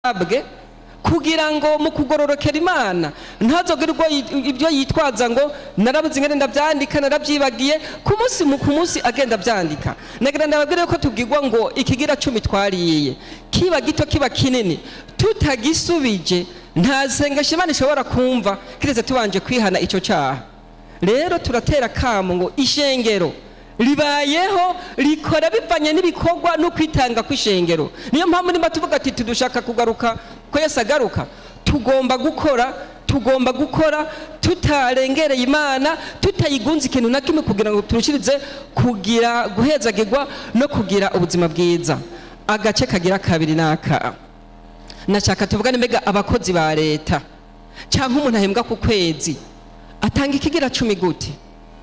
abwe kugira ngo mu kugororokera imana ntazogere ubwo yi- ibyo yitwaza ngo narabuze ingene ndabyandika narabyibagiye ku munsi mu- ku munsi agenda abyandika nagira ndababwire ko tubwirwa ngo ikigira cumi twariye kiba gito kiba kinini tutagisubije nta sengesho imana ishobora kumva kiretse tubanje kwihana icyo cyaha rero turatera kamo ngo ishengero ribayeho rikora bivanye n'ibikorwa no kwitanga kw'ishengero niyo mpamvu niba tuvuga ati tudushaka kugaruka ko yesu agaruka tugomba gukora tugomba gukora tutarengereye imana tutayigunze ikintu na kimwe kugira ngo turushirize kugira guhezagirwa no kugira ubuzima bwiza agace kagira kabiri n'aka nashaka tuvugane mbega abakozi ba leta cyangwa umuntu ahembwa ku kwezi atanga ikigira cumi gute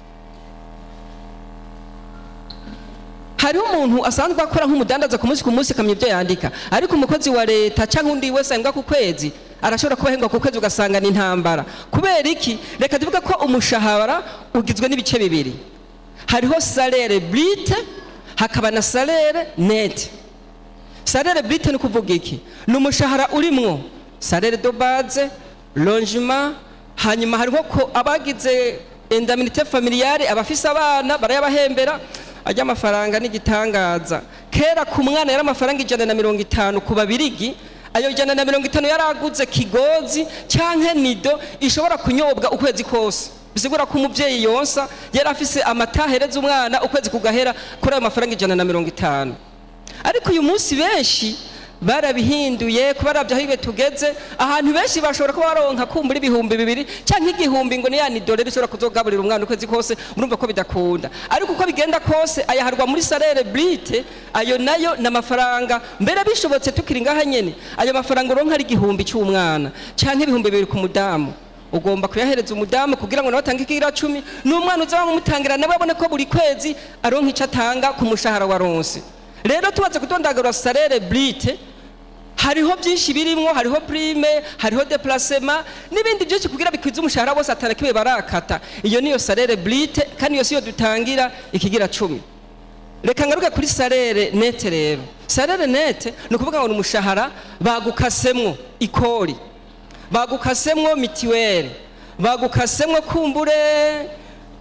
hariho umuntu asanzwe akora nk'umudandaza ku munsi ku munsi akamenya ibyo yandika ariko umukozi wa leta cyangwa undi wese ahembwa ku kwezi arashobora kuba ahembwa ku kwezi ugasanga ni intambara kubera iki reka tuvuge ko umushahara ugizwe n'ibice bibiri hariho salere brite hakaba na salere nete salere brite ni kuvuga iki ni umushahara urimwo salere do base longement hanyuma hariho ko abagize indaminite familiare abafise abana barayabahembera ajya amafaranga n'igitangaza kera ku mwana yari amafaranga ijana na mirongo itanu ku babirigi ayo ijana na mirongo itanu yaraguze kigozi cyangwa nido ishobora kunyobwa ukwezi kose bisigura ko umubyeyi yonsa yari afise amata ahereza umwana ukwezi kugahera kuri ayo mafaranga ijana na mirongo itanu ariko uyu munsi benshi barabihinduye kuba arabyo aho ibe tugeze ahantu benshi bashobora kuba baronka kumbura ibihumbi bibiri cyangwa igihumbi ngo ni ya nidore rishobora kuzogaburira umwana ukwezi kose murumva ko bidakunda ariko uko bigenda kose ayaharwa muri salere brite ayo nayo ni amafaranga mbere bishobotse tukiri ngaha nyene ayo mafaranga uronka ari igihumbi cy'umwana cyangwa ibihumbi bibiri ku mudamu ugomba kuyahereza umudamu kugira ngo nawe atange ikigira cumi n'umwana uzaba umutangira nawe abone ko buri kwezi aronka icyo atanga ku mushahara wa ronse rero tubaze kudondagura salere brite hariho byinshi birimwo hariho prime hariho deplacement n'ibindi byinshi kugira bikwize umushahara wose atana kibe barakata iyo niyo salere brite kandi iyo siyo dutangira ikigira cumi reka ngaruke kuri salere nete rero salere nete ni ukuvuga ngo ni umushahara bagukasemwo ikori bagukasemwo mitiweli bagukasemwo kumbure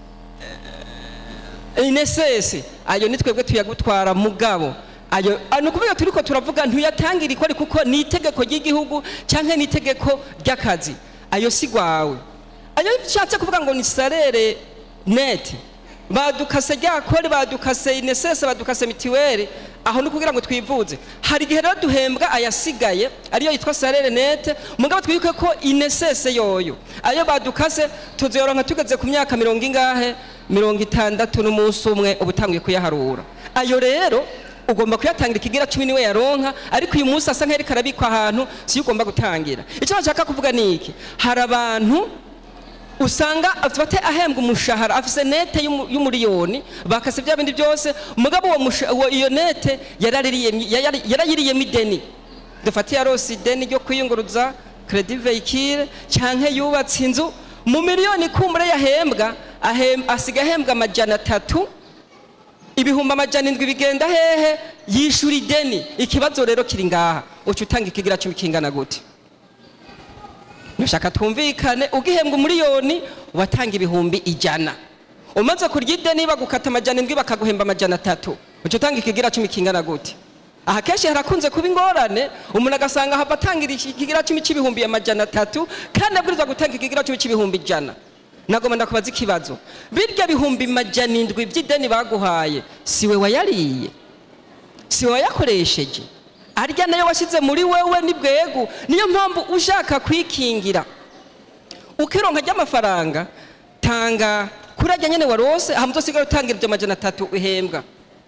inesesi ayo ni twebwe tuyagutwara mugabo ayo ah, ni ukuvuga turiko turavuga ntuyatangira ikori kuko ni itegeko ry'igihugu cyangwa ni itegeko ry'akazi ayo si gwawe ayo bishatse kuvuga ngo ni salere nete badukase rya kori badukase inesese badukase mitiweli aho ni ukugira ngo twivuze hari igihe rero duhembwa ayasigaye ariyo yitwa salere nete mugabo twibuke ko inesese yoyo ayo badukase tuzoyoronka tugeze ku myaka mirongo ingahe mirongo itandatu n'umunsi umwe uba utanguye kuyaharura ayo rero ugomba kuyatangira ikigira cumi niwe yaronka ariko uyu munsi asa nk'ariko arabikwa ahantu siyo ugomba gutangira icyo bashaka kuvuga ni iki hari abantu usanga afite ahembwa umushahara afise nete y'umu- y'umuriyoni bakase bya bindi byose umugabo uwo musha- uwo- iyo nete yaraririye- yari- yarayiriyemo ideni dufate yarose ideni ryo kwiyunguruza credit veicule canke yubatse inzu mu miliyoni kumbure yahembwa ahem- asiga ahembwa amajana atatu ibihumbi amajana indwi bigenda hehe yishura ideni ikibazo rero kiri ngaha uca utanga ikigira cumi kingana gute nashaka twumvikane ugihembwa umuriyoni watanga ibihumbi ijana umaze kurya ideni bagukata amajana indwi bakaguhemba amajana atatu uca utanga ikigira cumi kingana gute aha kenshi harakunze kuba ingorane umuntu agasanga hava atangira iki- ikigira cumi cy'ibihumbi amajana atatu kandi abwirizwa gutanga ikigira cumi cy'ibihumbi ijana nagomba ndakubaza ikibazo birya bihumbi majana indwi by'ideni baguhaye siwe wayariye siwe wayakoresheje arya nayo washyize muri wewe ni bwegu niyo mpamvu ushaka kwikingira ukironka ry'amafaranga tanga kuri ajya nyene warose hama uzosigara utangira ibyo majana atatu uhembwa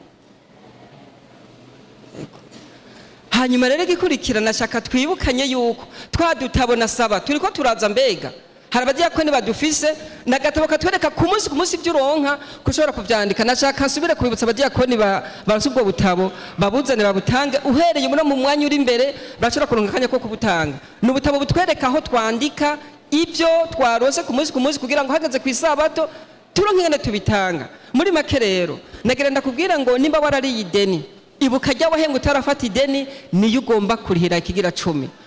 hanyuma rero igikurikira nashaka twibukanye yuko twadutabona saba turiko turaza mbega hari abadiyakoni badufise nagatabo katwereka ku munsi ku munsi ibyo uronka ko ushobora kuvyandika nashaka nsubire kubibutsa abadiyakoni ba- baronse ubwo butabo babuzane babutange uhereye muno mu mwanya uri imbere barashobora kuronka akanya ko kubutanga ni ubutabo butwereka aho twandika ibyo twarose ku munsi ku munsi kugira ngo hageze ku isabato turonke ingene tubitanga muri make rero nagira ndakubwira ngo nimba warariye ideni ibuka rya wahenga utarafata ideni niyo ugomba kurihira ikigira cumi